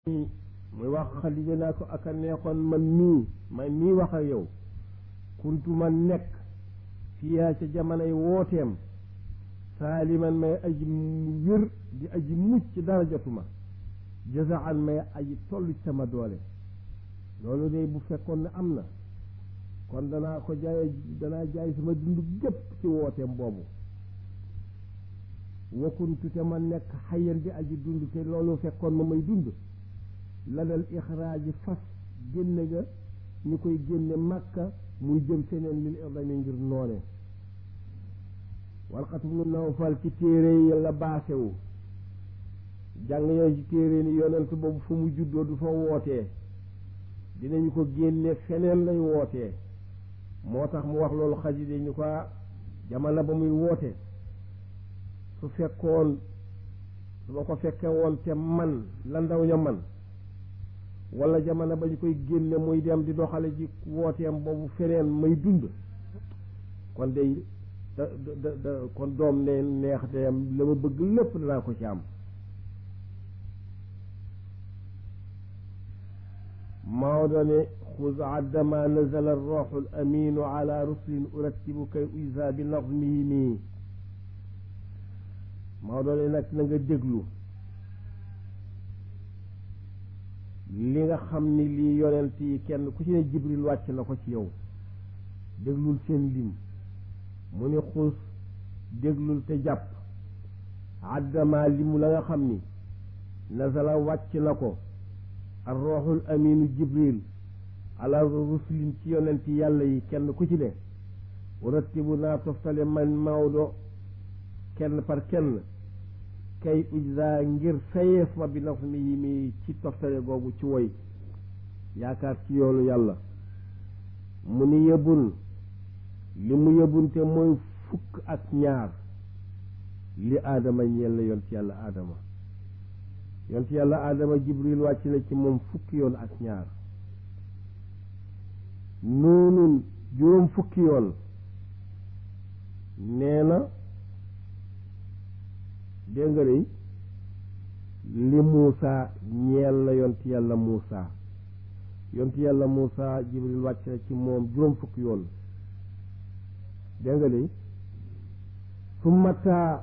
muy wax Xadija naa ko ak a neexoon man mii man mii wax ak yow kuntu ma nekk fiyaa ca jamonoy wooteem saaliman may aji wér di aji mucc dara jotuma jasaan may aji toll ci sama doole loolu de bu fekkoon ne am na kon danaa ko jaay danaa jaay sama dund gépp ci wooteem boobu wakuntu te ma nekk xayan di aji dund te loolu fekkoon ma may dund la dal ixraaji fas génne ga ñu koy génne màkka muy jëm feneen lil irdami ngir noone walxatu mu nawfal ci téere yi la baasewu jàng yooyu ci téere ni yonent boobu fa mu juddoo du fa wootee dinañu ko génne feneen lay wootee moo tax mu wax loolu xaside ñu ko jamono ba muy woote su fekkoon su ma ko fekkee woon te man la ndaw ña man wala jamono ba ñu koy génne muy dem di doxale ji wooteem boobu feneen may dund kon day da da da kon doom ne neex te am la ma bëgg lépp danaa ko ci am Maodo ne xuz addama nazala arroxu al aminu ala ruslin urattibu kay uisa bi nazmihi nii Maodo ne nag na nga déglu li nga xam ni lii yonent yi kenn ku ci ne jibril wàcc na ko ci yow déglul seen lim mu ni xuus déglul te jàpp àddama limu la nga xam ni nazala wàcc na ko ar roxul aminu jibril ala rusulin ci yonent yàlla yi kenn ku ci ne rattibu naa toftale man Maodo kenn par kenn kay ujza ngir fayeef ma bi naf mi yi mi ci toftale googu ci woy yaakaar ci yoonu yàlla mu ni yëbun li mu yëbunte mooy fukk ak ñaar li aadama ñeel la yont yàlla aadama yont yàlla aadama jibril wàcc na ci moom fukki yoon ak ñaar noonun juróom fukki yoon nee na dégg nga de li Muusa ñeel la yont yàlla Muusa yont yàlla Muusa jibril wàcc na ci moom juróom fukki yoon dégg nga de su mataa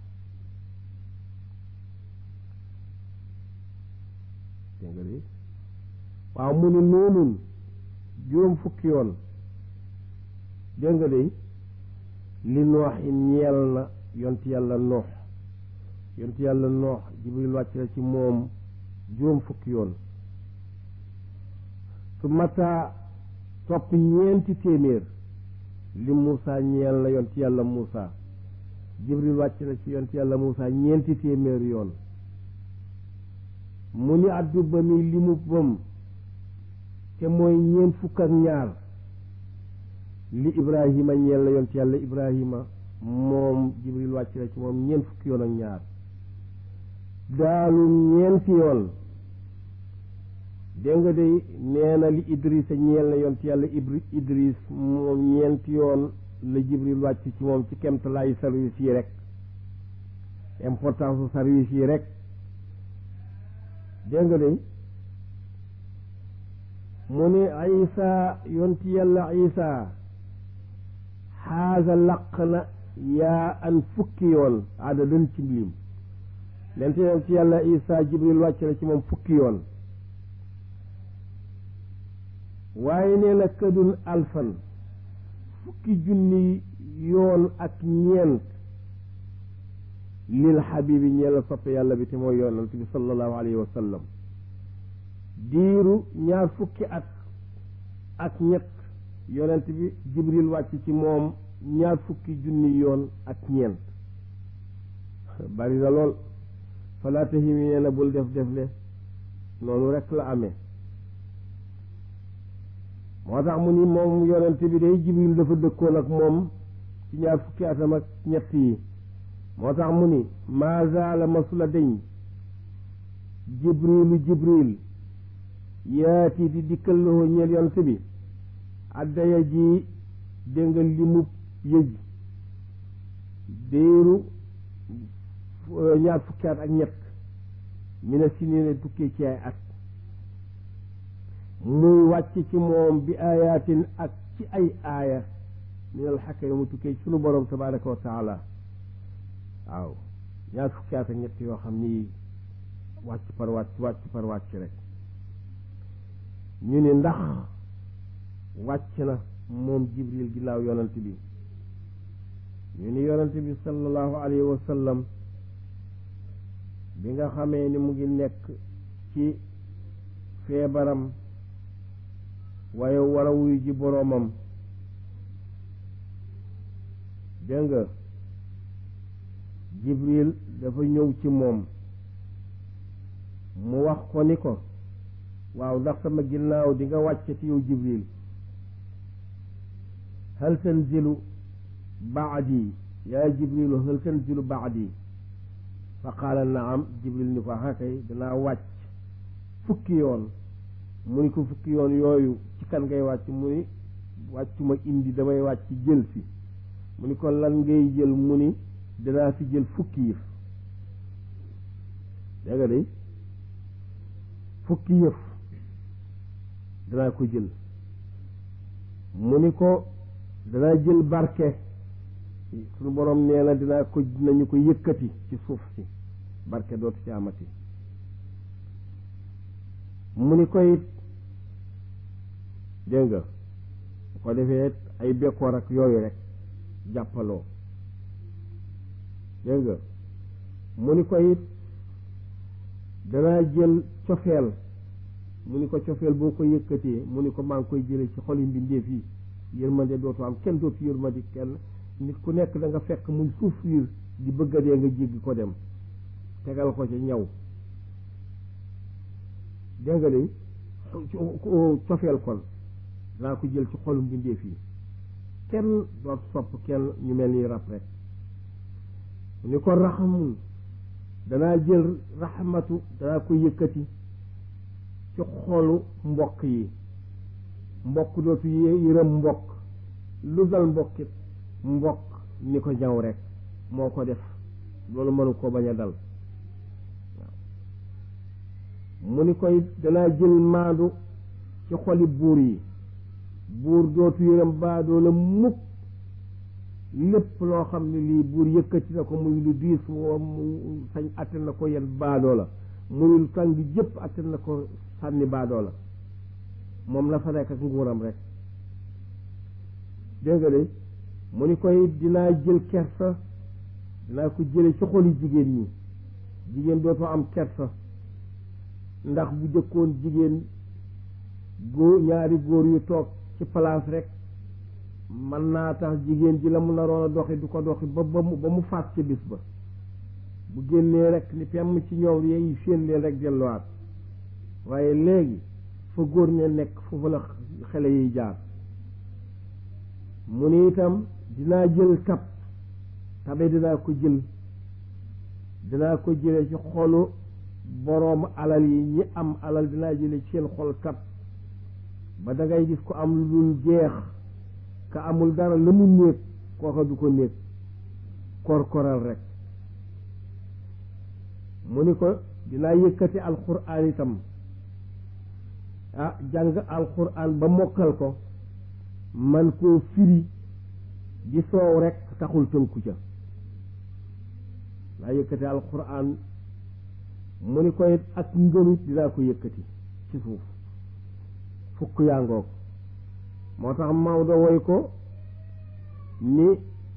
dégg nga de waaw mu ni noonun juróom fukki yoon dégg nga de li nooxin ñeel na yont yàlla noox yont yàlla noox jibril wàcc na ci moom juróom fukki yoon su mataa topp ñeenti téeméer li Muusa ñeel na yont yàlla Muusa jibril wàcc na ci yont yàlla Muusa ñeenti téeméer yoon mu ni addu ba mi li mu bëm te mooy ñeent fukk ak ñaar li Ibrahima ñeel na yont yàlla Ibrahima moom jibril wàcc na ci moom ñeent fukki yoon ak ñaar daalu ñeenti yoon dégg nga de nee na li idris a ñeel na yont yàlla ibri idris moom ñeenti yoon la jibril wàcc ci moom ci kemtalaayu service yi rek importance su service yi rek dégg nga de mu ne isa yont yàlla isa xaasa laq na yaa an fukki yoon adadan ci lim lente yont yàlla isa jibril wàcc na ci moom fukki yoon waaye nee na këdun alfan fukki junni yoon ak ñeent lil xabibi ñeel soppe yàlla bi te mooy yonent bi sallallahu alayhi wa sallam diiru ñaar fukki at ak ñett yonent bi jibril wàcc ci moom ñaar fukki junni yoon ak ñeent bari na lool falaa tahimi nee na bul def defle noonu rekk la amee moo tax mu ni moom yonent bi day jibril dafa dëkkoon ak moom ci ñaar fukki atam ak ñett yi moo tax mu ni maazaala masula deñ jibrilu jibril yaati di dikkal loo ñeel yonent bi addaya ji dégg nga limub yëj déeru ñaar fukki at ak ñett mi ne si ne tukkee ci ay at muy wàcc ci moom bi ayatin ak ci ay aaya min al xakka mu tukkee sunu borom tabaraka wa taala waaw ñaar fukki at ak ñett yoo xam ni wàcc par wàcc wàcc par wàcc rek ñu ni ndax wàcc na moom jibril ginnaaw yonent bi ñu ni yonent bi sallallahu alayhi wa sallam bi nga xamee ni mu ngi nekk ci feebaram waaye war a wuyu ji boroomam dégg nga jibril dafa ñëw ci moom mu wax ko ni ko waaw ndax sama ginnaaw di nga wàccati yow jibril hal tanzilu baadi yaa jibrilu hal tanzilu baadi fa qaala naam jibril ni ko hakay danaa wàcc fukki yoon mu ni ko fukki yoon yooyu ci kan ngay wàcc mu ni wàccuma indi damay wàcc jël si mu ni ko lan ngay jël mu ni danaa fi jël fukki yëf dégg nga de fukki yëf danaa ko jël mu ni ko danaa jël barke suñu borom nee na dinaa ko dinañu ko yëkkati ci suuf si barke dootu ci amati mu ni koy dégg nga bu ko defee ay bekkoor ak yooyu rek jàppaloo dégg nga mu ni ko it danaa jël cofeel mu ni ko cofeel boo ko yëkkatee mu ni ko maa ngi koy jëlee ci xoli mbindeef yi yërmande dootu am kenn dootu yërmande kenn nit ku nekk da nga fekk muy souffrir di bëgg a dee nga jéggi ko dem tegal ko ci ñaw dégg nga de cofeel kon danaa ko jël ci xolu mbindeef yi kenn doot sopp kenn ñu mel ni rab rek ni ko raxamun danaa jël raxmatu danaa ko yëkkati ci xolu mbokk yi mbokk dootu yërëm mbokk lu dal mbokkit mbokk ni ko ñaw rek moo ko def loolu mënu ko bañ a dal mu ni koy danaa jël maandu ci xoli buur yi buur dootu yërëm baadoo la mukk lépp loo xam ne lii buur yëkkati na ko muy lu diis woo mu sañ atte na ko yenn baadoo la muy lu tàng jëpp atte na ko sànni baadoo la moom la fa nekk ak nguuram rek dégg nga de mu ni koy dinaa jël kersa dinaa ko jële ci xoli jigéen ñi jigéen dootoo am kersa ndax bu jëkkoon jigéen góor ñaari góor yu toog ci place rek mën naa tax jigéen ji la mu naroon a doxi du ko doxi ba ba mu ba mu faat ci bis ba bu génnee rek ni pemm ci ñoom yeey séen leen rek delluwaat waaye léegi fa góor ña nekk foofu la xale yiy jaar mu ni itam dinaa jël tab tabe dinaa ko jël dinaa ko jële ci xolu boroom alal yi ñi am alal dinaa jële ci seen xol tab ba da ngay gis ko am lu dul jeex ka amul dara la mu néeg kooka du ko néeg korkoral rek mu ni ko dinaa yëkkati alxuraan itam ah jàng alxuraan ba mokkal ko man koo firi di soow rek taxul tënku ca dinaa yëkkati alxuraan mu ni ko it ak ngëmit dinaa ko yëkkati ci suuf fukk yaa ngoog moo tax Maodo woy ko ni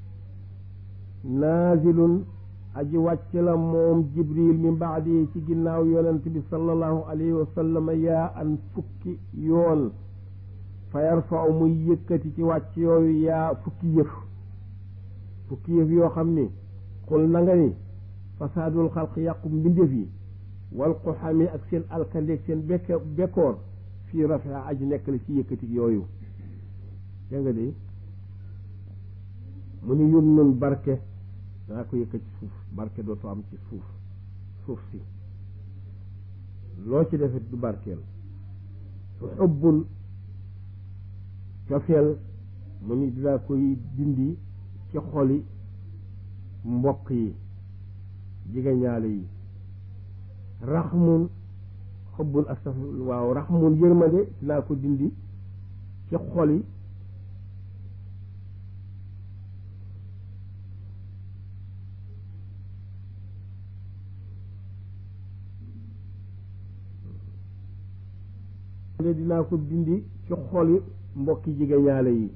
naazilun aji wàcc la moom jibril min baadi ci ginnaaw yonent bi sallallahu alayhi wa sallam yaa an fukki yoon fa yarfau muy yëkkati ci wàcc yooyu yaa fukki yëf fukki yëf yoo xam ni xul na nga ni fasaadul xalq yàqu mbindeef yi wal xuxami ak seen alkandeeg seen bekk bekkoor fii rafia aji nekk la ci yëkkati yooyu dégg nga de mu ni yum nun barke danaa ko yëkkati suuf barke dootu am ci suuf suuf si loo ci defet du barkeel su xubbul cofeel mu ni dinaa koy dindi ci xoli mbokk yi jigéñaale yi raxmun xubbun astafir waaw raxmun yërmande dinaa ko dindi ci xol yi dinaa ko dindi ci xoli mbokki jigéñaale yi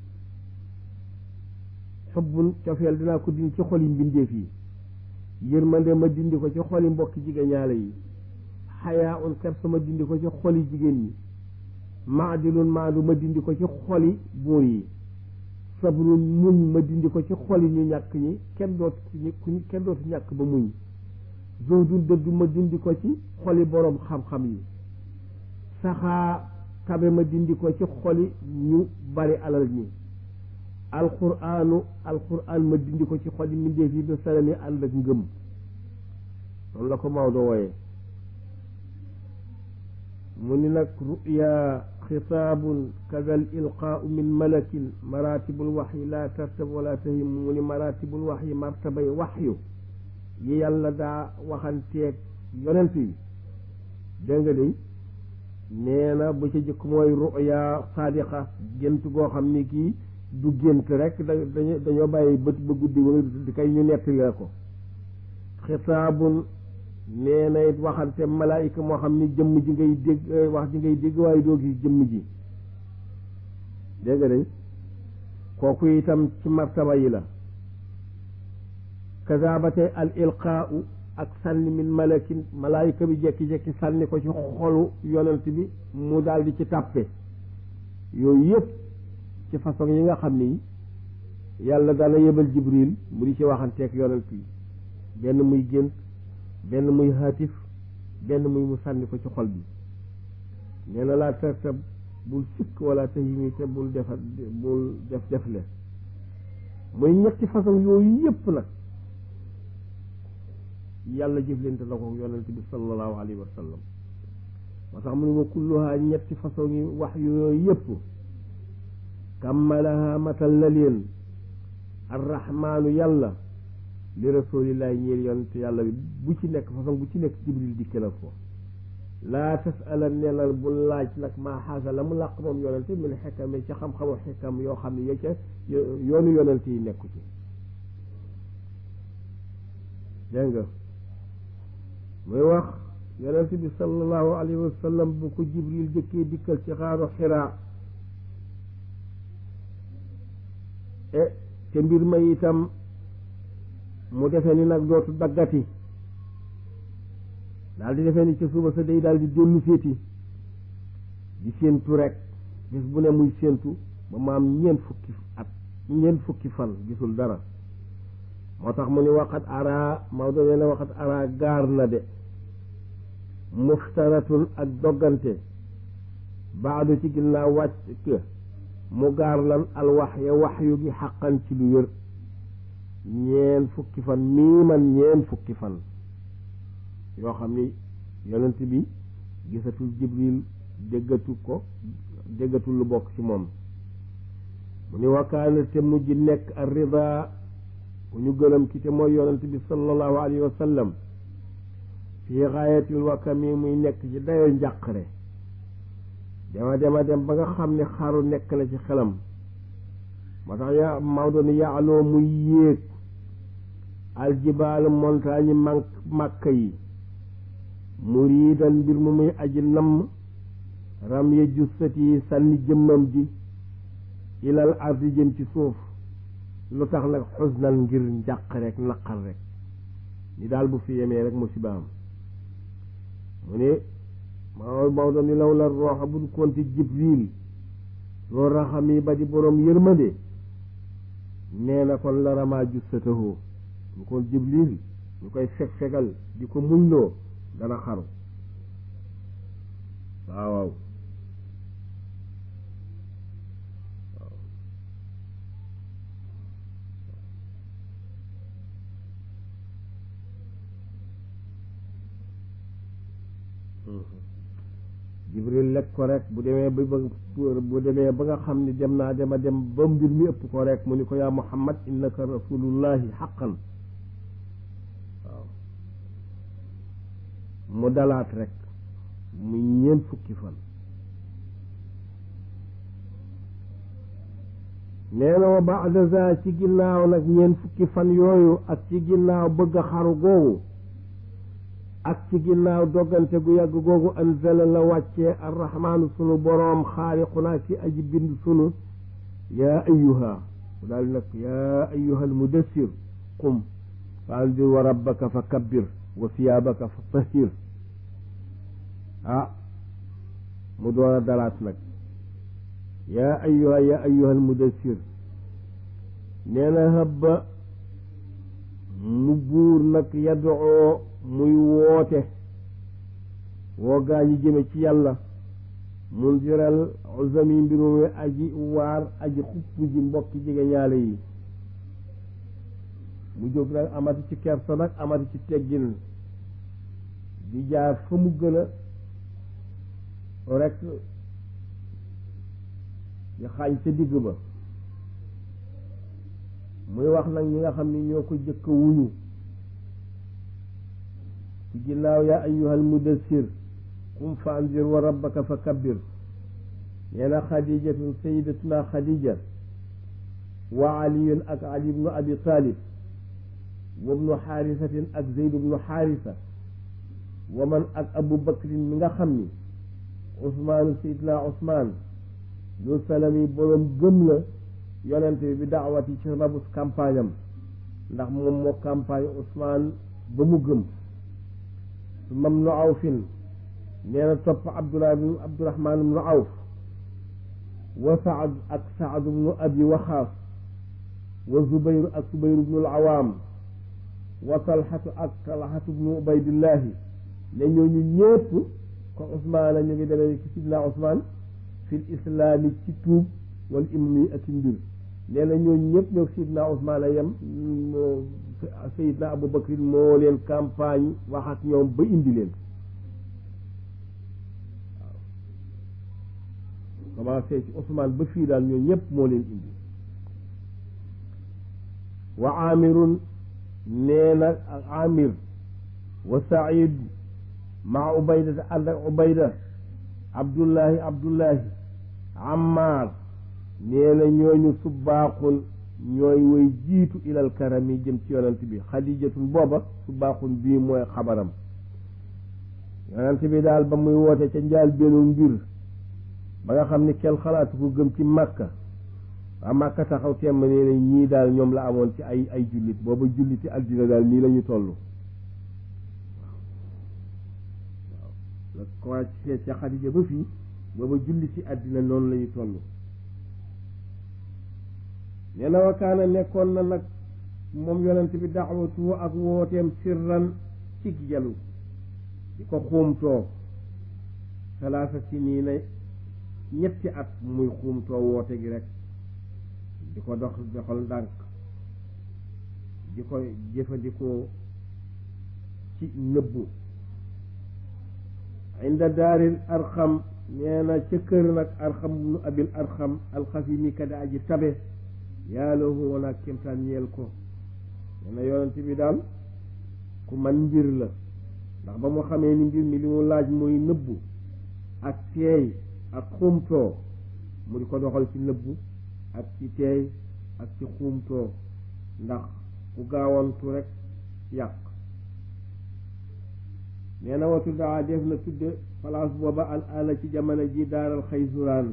xubbun cofeel dinaa ko dindi ci xoli mbindeef yi yërmande ma dindi ko ci xoli mbokki jigéñaale yi xayaa un kersa ma dindi ko ci xoli jigéen ñi maadilun maandu ma dindi ko ci xoli buur yi sabrun muñ ma dindi ko ci xoli ñu ñàkk ñi kenn dootu kenn dootu ñàkk ba muñ zuhdun dëddu ma dindi ko ci xoli boroom xam-xam yi saxaa tabe ma dindi ko ci xoli ñu bari alal ñi alquraanu alquraan ma dindi ko ci xoli mbindeef yi ba salami ànd ak ngëm noonu la ko Maodo wooye mu ni nag ruya xitaabun kadal ilqaau min malakin maratibul waxyi laa tartab wala tahim mu ni maratibul waxyi martabay waxyu yi yàlla daa waxanteeg yonent yi dégg nga de nee na bu ca jëkk mooy ruya sadiqa gént goo xam ni kii du gént rek da dañoo bàyyi bët ba guddi wala di kay ñu nettali la ko xitaabun nee na it waxante malaayika moo xam ni jëmm ji ngay dégg wax ji ngay dégg waaye doo gis jëmm ji dégg nga de kooku itam ci martaba yi la kaza ba tey al ilqaau ak sànni min malakin malaayika bi jekki-jekki sànni ko ci xolu yonent bi mu daal di ci tàppe yooyu yëpp ci façon yi nga xam ni yàlla dana yebal jibril mu di ci waxanteeg yonent yi benn muy gént benn muy haatif benn muy mu sànni ko ci xol bi nee na laa tartab bul sikk wala tahimi te bul defa bul def defle muy ñetti façon yooyu yëpp nag yàlla jëflante na ko yonent bi sallallahu alayhi wa sallam moo tax mu ne wa kulluha ñetti façon yi wax yooyu yëpp kammalaha matal na leen arrahmaanu yàlla li rasulillahi ñeel yonent yàlla bi bu ci nekk façon bu ci nekk jibril dikke na ko laa tasala nenal bu laaj nag maa xaasa la mu làq moom yonent min xekkam ci xam-xamu xekkam yoo xam ne ya ca yoonu yonent yi nekku ci dégg nga muy wax yonent bi sallallahu alayhi wa sallam bu ko jibril jëkkee dikkal ci xaaru xiraa e te mbir ma itam mu defee ni nag dootu daggati daal di defee ni ci suba sa day daal di dellu féeti di séentu rek bis bu ne muy séentu ba mu am ñeent fukki at ñeent fukki fan gisul dara moo tax mu ni waxat ara Maodo nee na waxat ara gaar na de muftaratun ak doggante baadu ci ginnaaw wàcc mu gaar lan al wax ya wax yu gi xaqan ci lu wér ñeen fukki fan mii man ñeen fukki fan yoo xam ni yonent bi gisatul jibril déggatu ko déggatul lu bokk ci moom mu ni wakaana te mujj nekk ar rida ku ñu gërëm ki te mooy yonent bi sallallahu alayhi wa sallam fii xaayatil wakami muy nekk ci dayo njàqare dema dema dem ba nga xam ne xaru nekk na ci xelam moo tax ya Maodo ni yaaloo muy yéeg aljibaal montagne man màkka yi muriidan mbir mu muy aji namm ram ya jussat yi sànni jëmmam ji ilal ardi jëm ci suuf lu tax nag xusnan ngir njàq rek naqar rek ni daal bu fi yemee rek musibaam mu ne ma Maodo ni law la rooxa bu konti jibril loo raxam yi ba di boroom yërmande nee na kon la ramaa jussatahoo ñu kon jibril ñu koy feg fegal di ko muñloo dana xaru waaw waaw jibril lekk ko rek bu demee ba bu demee ba nga xam ni dem naa dema dem ba mbir mi ëpp ko rek mu ni ko yaa muhammad innaka rasulullahi xaqan waaw mu dalaat rek muy ñeent fukki fan nee na wa baada za ci ginnaaw nag ñeent fukki fan yooyu ak ci ginnaaw bëgg a xaru googu ak ci ginnaaw doggante gu yàgg googu anzala la wàccee arrahmaanu sunu boroom xaaliqunaa ki aji bind sunu yaa ayyuha mu daal nag yaa ayyuha almudassir qum fa andir wa rabbaka fa kabbir wa siyaabaka fa tahir ah mu door a dalaat nag yaa ayyuha yaa ayyuha almudassir nee na habba mu buur nag yadoo muy woote woo gaa ñi jëme ci yàlla mundiral uzami mbirum wi aji waar aji xupp ji mbokki jege ñaale yi mu jóg nag amati ci kersa nag amati ci teggin di jaar fa mu gën a rek di xaañ ca digg ba muy wax nag ñi nga xam ni ñoo ko jëkk wuñu ci ginnaaw yaa ayyuhal mudassir qum fa anzir wa rabbaka fa kabbir nee na xadijatun sayidatuna xadija wa aliyun ak ali ibnu abi talib wa ibnu xaarisatin ak zeyd ibnu xaarisa wa man ak abu bakrin mi nga xam ni usmaanu sayidna usmaan lu salami boroom gëm la yonent bi bi daawat yi ci rabus campagne am ndax moom moo campagne usmaan ba mu gëm su mam nu awfin nee na topp abdullah bnu abdurahmaan bnu awf wa saad ak saad bnu abi waxaas wa zubayru ak zubayru bnu alawaam wa talxatu ak talxatu bnu ubaydillahi ne ñooñu ñépp ko usmaana ñu ngi demee ci sidna usmaan fil islaami ci tuub wal immi ak mbir nee na ñooñu ñëpp ñoo sidna usmaana yem sayidna abu bakrin moo leen campagne wax ak ñoom ba indi leen waaw commencé ci Ousmane ba fii daal ñoo ñëpp moo leen indi wa amirun nee na ak amir wa said maa ubayda ànd ak ubayda abdullahi abdullahi ammar nee na ñooñu subbaaxun ñooy woy jiitu ilal karami jëm ci yonent bi xadijatun booba subbaaxun bii mooy xabaram yonent bi daal ba muy woote ca njaal beenu mbir ba nga xam ni kenn xalaatu ko gëm ci màkka waa màkka taxaw temm nee na ñii daal ñoom la amoon ci ay ay jullit booba julliti addina daal nii la ñu toll waaw la commencé ca xadija ba fii booba julliti addina noonu la ñu toll nee na wakaana nekkoon na nag moom yonent bi daxwatu ak wooteem sirran ci jalu di ko xuumtoo salaasa si nii na ñetti at muy xuumtoo woote gi rek di ko dox doxal ndànk di ko jëfandikoo ci nëbbu inda daaril arxam nee na ca kër nag arxam nu abil arxam alxasimi kada aji tabe yàlla woon ak kémtaan ñeel ko nee na yonent bi daal ku man mbir la ndax ba mu xamee ni mbir mi li mu laaj mooy nëbbu ak teey ak xuumtoo mu di ko doxal ci nëbbu ak ci teey ak ci xuumtoo ndax ku gaawantu rek yàq nee na watu daa def na tudde place booba al ala ci jamono ji daaral xaysuraan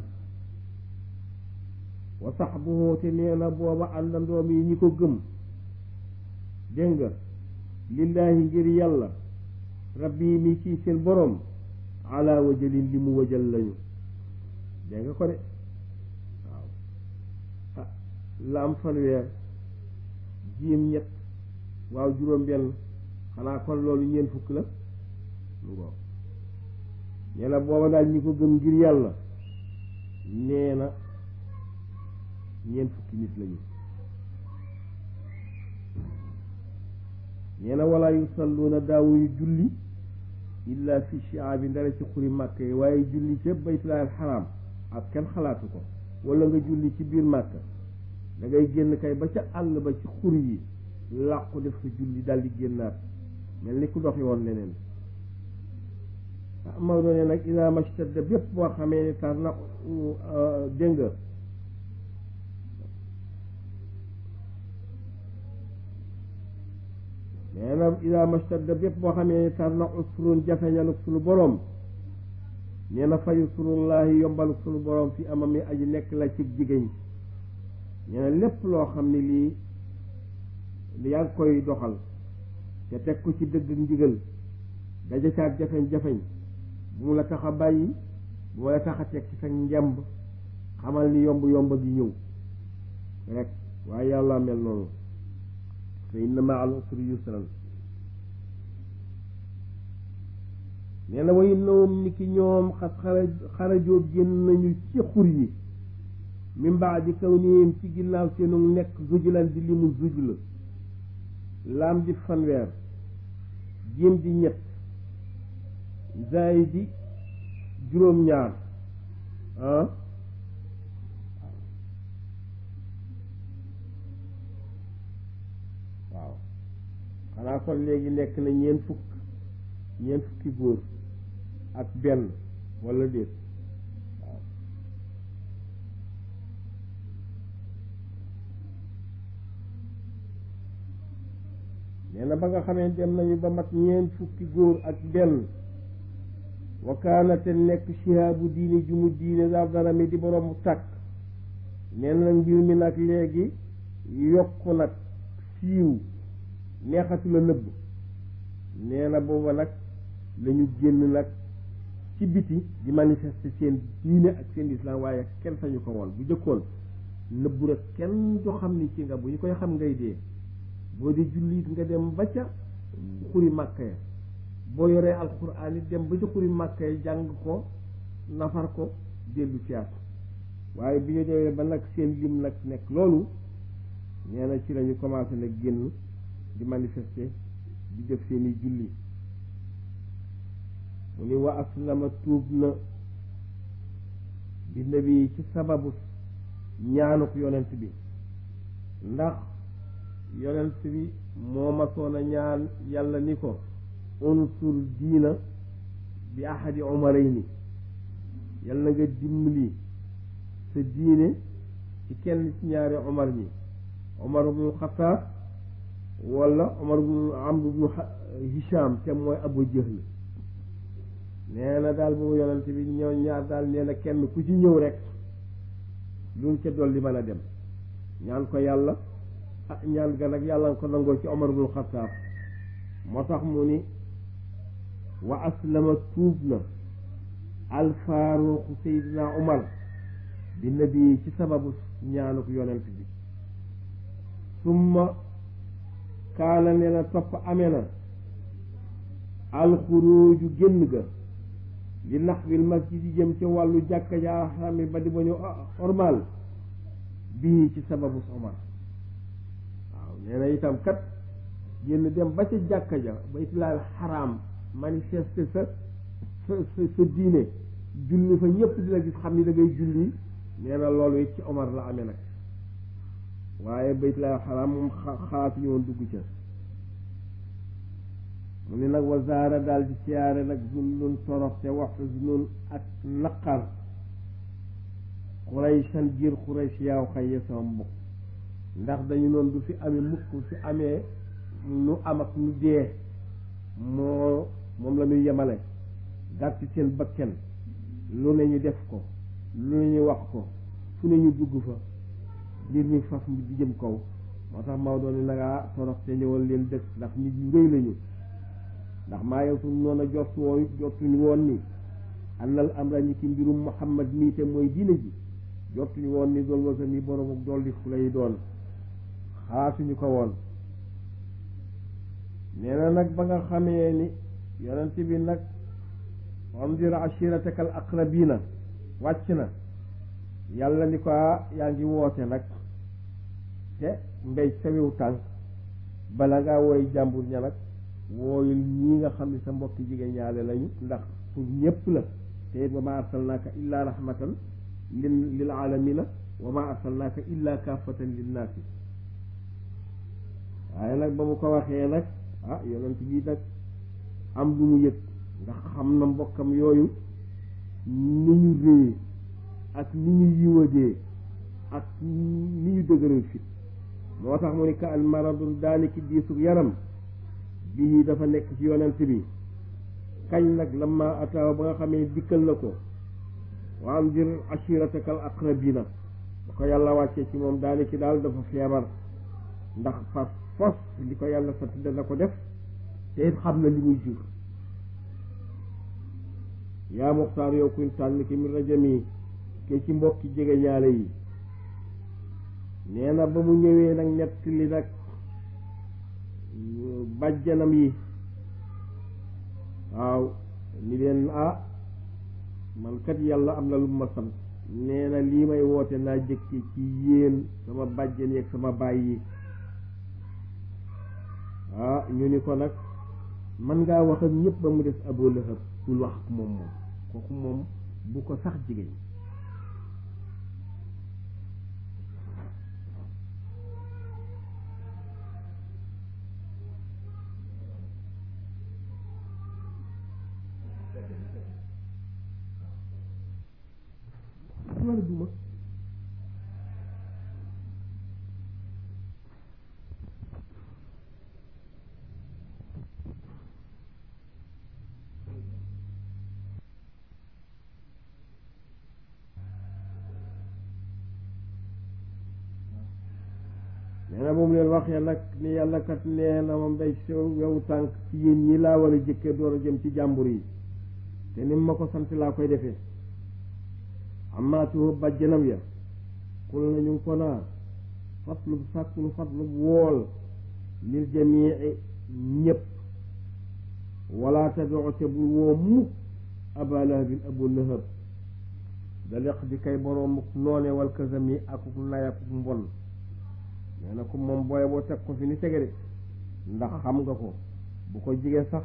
wa saxbuhu te nee na booba àndandoom yi ñi ko gëm dégg nga lillaahi ngir yàlla rabbi mi kii seen borom ala wajalin li mu wajal lañu dégg nga ko de waaw ah laam fanweer jiim ñett waaw juróom benn xanaa kon loolu ñeent fukk la lu ngoo nee na booba daal ñi ko gëm ngir yàlla nee na ñeent fukki nit lañu nee na wala yusalluuna daawuñu julli illa fi shi'aabi ndara ci xuri màkk yi waaye julli ca baytullaahil xaraam ak kenn xalaatu ko wala nga julli ci biir màkk da ngay génn kay ba ca àll ba ci xur yi làqu def ko julli daldi génnaat mel ni ku doxi woon leneen Maodo ne nag ida mashtadda bépp boo xamee ni tar na dégg nga nee na ida mashtadda bépp boo xamee ni tar na usrun jafeñaluk sunu boroom nee na fayu surullahi yombaluk sunu boroom fi amam yi aji nekk la ci jigéen nee na lépp loo xam ne lii yaa ngi koy doxal te teg ko ci dëgg ndigal daja caag jafeñ-jafeñ bu mu la tax a bàyyi bu mu la tax a teg ci sa njamb xamal ni yomb yomb gi ñëw rek waaye yàlla mel noonu fa inna ma al usri yusran nee na wa innahum ni ki ñoom xas xara xarajoo génn nañu ci xur yi min baadi kawnihim ci ginnaaw seenu nekk zujlan di limu zujla laam di fanweer jéem di ñett zaay di juróom-ñaar ah waaw xanaa kon léegi nekk na ñeent fukk ñeent fukki góor ak benn walla déet waaw nee na ba nga xamee dem nañu ba mat ñeent fukki góor ak benn wakaanate nekk shihaabu diini ju mu diine daal dara mi di boroomu tàkk nee na mbir mi nag léegi yokku nag siiw neexatu la nëbb nee na booba nag lañu génn nag ci biti di manifester seen diine ak seen islam waaye kenn sañu ko woon bu jëkkoon nëbbu rek kenn du xam ni ci nga bu ñu koy xam ngay dee boo di jullit nga dem ba ca xuri màkka ya boo yoree alxuraan it dem ba ca xuri màkka ya jàng ko nafar ko dellu siyaat waaye bi ñu demee ba nag seen lim nag nekk loolu nee na ci lañu commencé nag génn di manifester di def seeni julli mu ni wa aslama tuub na bi nabi ci sababu ñaanuk yonent bi ndax yonent bi moo masoon a ñaan yàlla ni ko unsur diina bi ahadi umarayni yàlla nga dimbali sa diine ci kenn ci ñaari umar ñi umar ibnu xataab wala umar ibnu amr ibnu hisham te mooy abu jahl nee na daal boobu yonent bi ñëw ñaar daal nee na kenn ku ci ñëw rek luñ ca dolli mën a dem ñaan ko yàlla ah ñaan ga nag yàlla nga ko nangoo ci Omar ibnul Xattaab moo tax mu ni wa aslama tuub na alfaaruqu Seydina Omar bi nabi ci sababu ñaanuk yonent bi summa kaana nee na topp amee na alxuruuju génn ga li naxwil masjid yi jëm ca wàllu jàkka ja xami ba di ba ñu ormal bii ci sababu Omar waaw nee na itam kat génn dem ba ca jàkka ja baytullaahil xaraam manifester sa sa sa sa diine julli fa ñëpp di la gis xam ni da ngay julli nee na loolu it ci Omar la amee nag waaye baytullaahil xaraam moom xalaatuñu woon dugg ca mu ne nag wazaara daal di siyaare nag zullun toroxte wax zunnun ak naqar xuraysan giir xurays yaaw xayye sama mbokk ndax dañu noonu du fi amee mukk fi amee nu am ak nu dee moo moom la ñuy yemale gàtt seen bakken lu ne ñu def ko lu ne ñu wax ko fu ne ñu dugg fa mbir mi faf di jëm kaw moo tax Maodo ni nagaa toroxte ñëwal leen dëkk ndax nit ñu rëy lañu ndax maa yow suñ noon a jot woon jotuñu woon ni annal amra ñi ki mbirum Muhammad mii te mooy diine ji jotuñu woon ni dool wasa mi borom ak dolli fu lay doon xalaatuñu ko woon nee na nag ba nga xamee ni yonent bi nag andir ashiratakal aqrabina wàcc na yàlla ni ko yaa ngi woote nag te mbéy sawiw tànk bala ngaa woy jàmbur ña nag wooyul ñii nga xam ne sa mbokki jigéen ñaale lañu ndax pour ñépp la te it wa ma arsalnaaka illa rahmatan lil lil alamina wa ma arsalnaaka illa kaafatan linnaasi waaye nag ba mu ko waxee nag ah yonent bi nag am lu mu yëg ndax xam na mbokkam yooyu ni ñu réye ak ni ñu yiwadee ak ni ñu dëgëral fit moo tax mu ni ka al maradun daaniki diisug yaram bii dafa nekk ci yonent bi kañ nag lamma ataaw ba nga xamee dikkal na ko wa anzir ashiratakal aqrabina ba ko yàlla wàccee ci moom daaniki daal dafa feebar ndax fas fos li ko yàlla sant dana ko def te it xam na li muy jur yaa muxtaar yow kuñ tànn ki mi rajami ke ci mbokki jege ñaale yi nee na ba mu ñëwee nag ñett li nag bàjjanam yi waaw ni leen ah man kat yàlla am na lu ma sant nee na lii may woote naa jëkke ci yéen sama bàjjan yi ak sama baay yi ah ñu ni ko nag man ngaa wax ak ñëpp ba mu des Abu Lahab bul wax ak moom moom kooku moom bu ko sax jigéen wala duma nee na moom leen waxee nag ni yàlla kat nee na moom day sew wewu tànk ci yéen ñi laa war a jëkkee door a jëm ci jàmbur yi te ni ma ko sant laa koy defee amaatuhu bàjjanam ya kul na ñu ngi ko naa fatlub sàkkul fatlub wool lil jamii ñépp wala tadoo te bul woo mukk aba lahabin abu lahab da leq di kay boroom noone wal kasami akuk nay akuk mbon nee na ko moom booye boo teg ko fi ni tege de ndax xam nga ko bu ko jige sax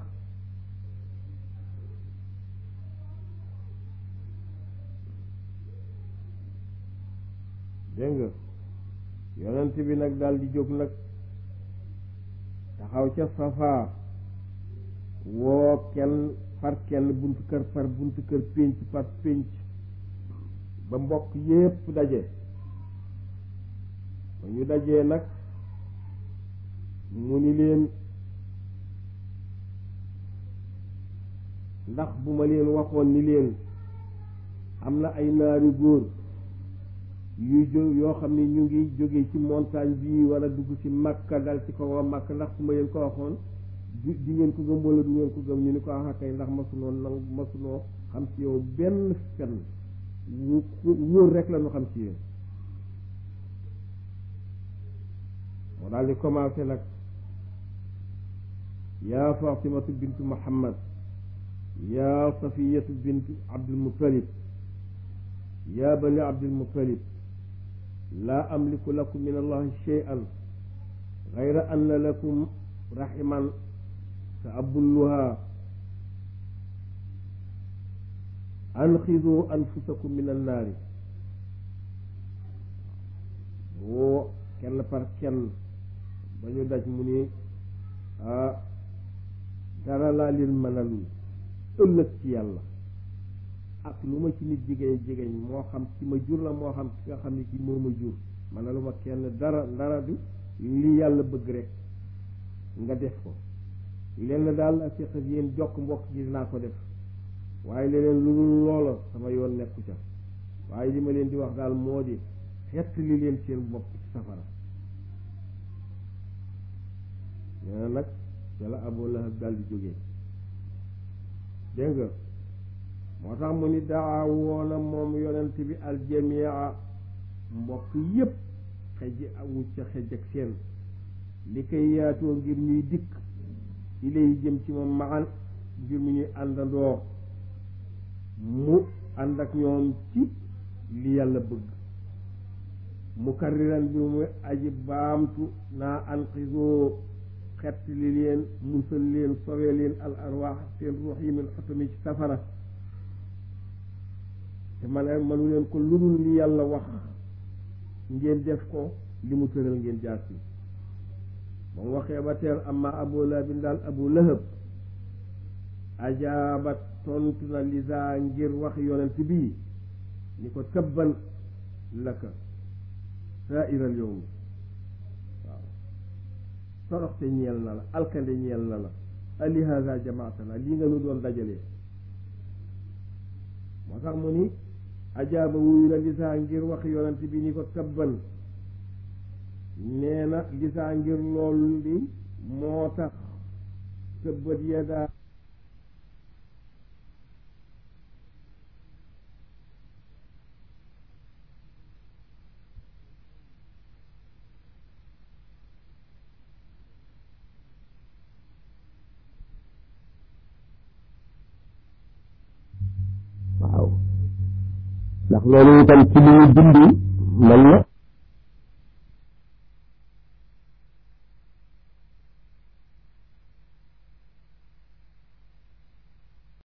dégg nga yonent bi nag daal di jóg nag taxaw ca safa woo kenn par kenn buntu kër par buntu kër pénc par pénc ba mbokk yépp daje ba ñu dajee nag mu ni leen ndax bu ma leen waxoon ni leen am na ay naari góor yuy jó yoo xam ne ñu ngi jóge ci montagne bi wala dugg ci Makka dal ci kaw Makka ndax su ma leen ko waxoon di di ngeen ko gëm wala du ngeen ko gëm ñu ni ko ah kay ndax masunoo nang masunoo xam ci yow benn fen wu wóor rek la ñu xam ci yéen moo daal di commencé nag yaa fatimatu bintu muhammad yaa safiyatu bintu abdul muttalib yaa bani abdul muttalib laa amliku lakum min allahi shay'an gayra anna lakum rahiman sa abulluha anxidu anfusakum min annaari woo kenn par kenn ba ñu daj mu ni ah dara laa leen mënalul ëllëg ci yàlla ak lu ma ci nit jigéen jigéen moo xam ci ma jur la moo xam ki nga xam ne ki moo ma jur mënalu ma kenn dara dara du li yàlla bëgg rek nga def ko lenn daal ak séq yéen jokk mbokk gi dinaa ko def waaye leneen lu dul loola sama yoon nekku ca waaye li ma leen di wax daal moo di xett li leen seen bopp ci safara nee na nag yàlla Abu Lahab daal di jógee dégg nga moo tax mu ni daa woona moom yonent bi aljamia mbokk yépp xej awu ca xej ak seen li koy yaatoo ngir ñuy dikk ci lay jëm ci moom maan ngir mu ñuy àndandoo mu ànd ak ñoom ci li yàlla bëgg mukarriran bi mu aji baamtu naa anqisoo xett li leen musal leen sowe leen al arwaax seen ruux yi min xotami ci safara te man manu leen ko ludul li yàlla wax ngeen def ko li mu tëral ngeen jaar ci ba mu waxee ba teel amma abu lahabin daal abu lahab ajaabat tontu na lisa ngir wax yonent bii ni ko tabban laka saairal yowmi waaw toroxte ñeel na la alkande ñeel na la ali hada jamaatana lii nga nu doon dajalee moo tax mu ni ajaaba wuyu na lisaa ngir wax yonent bi ni ko tabban nee na lisaa ngir loolu li moo tax tëbbat yadaa waaw ndax loolu itam ci li ñu bind mën na